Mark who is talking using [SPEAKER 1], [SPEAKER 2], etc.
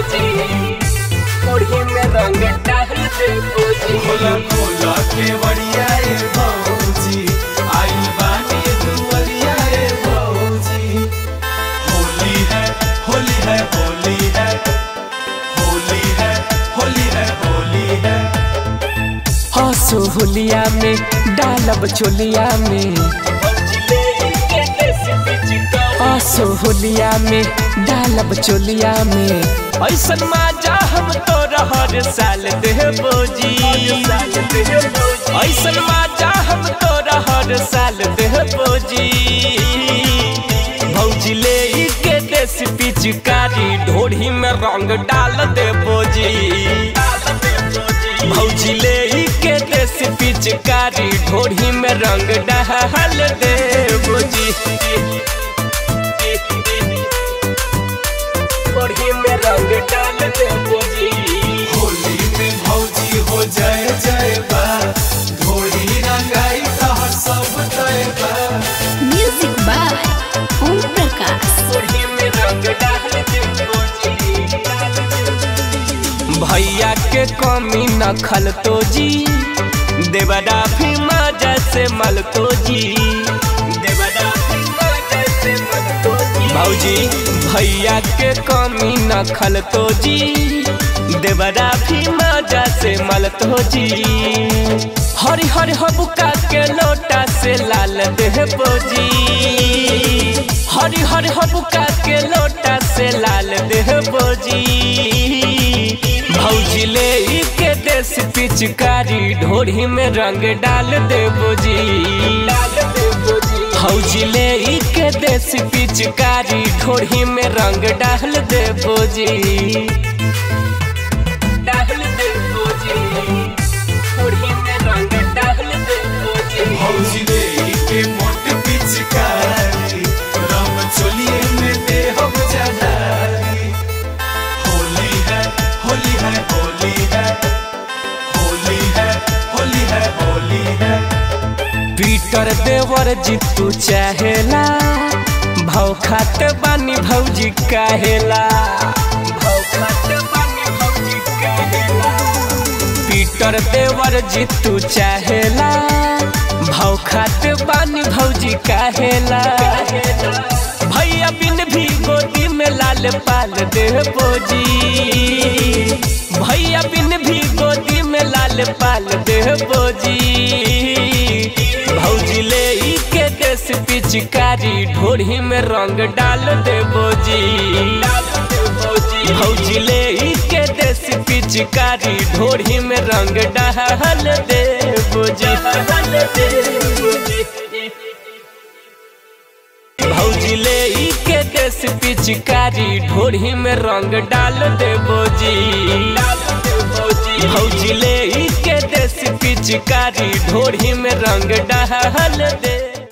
[SPEAKER 1] बोजी ओढ़ी में रंग डाल दे बोजी
[SPEAKER 2] खोला खोला के बढ़िया ए भौजी आइल बानी दुवरिया ए भौजी होली है होली है होली है होली है होली है होली है
[SPEAKER 1] हंसो होलिया में डालब चोलिया में हंसो होलिया में डालब चोलिया में ऐसन माजा हम तो हर साल दे बोजी ऐसन माजा हम तो हर साल दे बोजी भौजी ले ई के देश पिचकारी ढोढ़ी में रंग डाल दे बोजी भौजी ले ई के देश पिचकारी ढोढ़ी में रंग डाल दे बोजी ढोढ़ी में रंग डाल दे बोजी
[SPEAKER 2] होली में भौजी हो जय जय बा ढोली रंगाई तहर सब तय बा
[SPEAKER 3] म्यूजिक बाय ओम प्रकाश
[SPEAKER 1] ढोढ़ी में रंग डाल दे बोजी भैया के कमी न खल तो जी देवरा भी मजा से मल तो जी देवरा भी मजा से मल तो जी भौजी भैया के कमी न खल तो जी देवरा भी मजा से मल तो जी हरि हरि हबुका के लोटा से लाल देह बोजी हरि हरि हबुका के लोटा से लाल देह बोजी भौजी ले ई के देश पिचकारी ढोढ़ी में रंग डाल दे बोजी भौजी ले ई के देश पिचकारी ढोढ़ी में रंग डाल दे बोजी डाल दे बोजी ढोढ़ी में रंग डाल दे बोजी
[SPEAKER 2] भौजी दे के मोट पिचकारी रंग चोलिए में दे हो जजारी होली है होली है होली है होली है होली है होली है
[SPEAKER 1] पीटर देवर जीतू चाहेला भाव खात बानी भौजी काहेला भाव खात बानी भौजी काहेला पीटर देवर जीतू चाहेला भाव खात बानी भौजी काहेला भैया बिन भी गोदी में लाल पाल दे बोजी भैया बिन भी गोदी में लाल पाल दे बोजी भौजी ले ई के देश पिचकारी ढोढ़ी में रंग डाल दे बोजी भौजी ले ई के देश पिचकारी ढोढ़ी में रंग डाल दे बोजी भौजी ले ई के देश पिचकारी ढोढ़ी में रंग डाल दे बोजी भौजी ले ई के देश पिचकारी ढोढ़ी में रंग डाल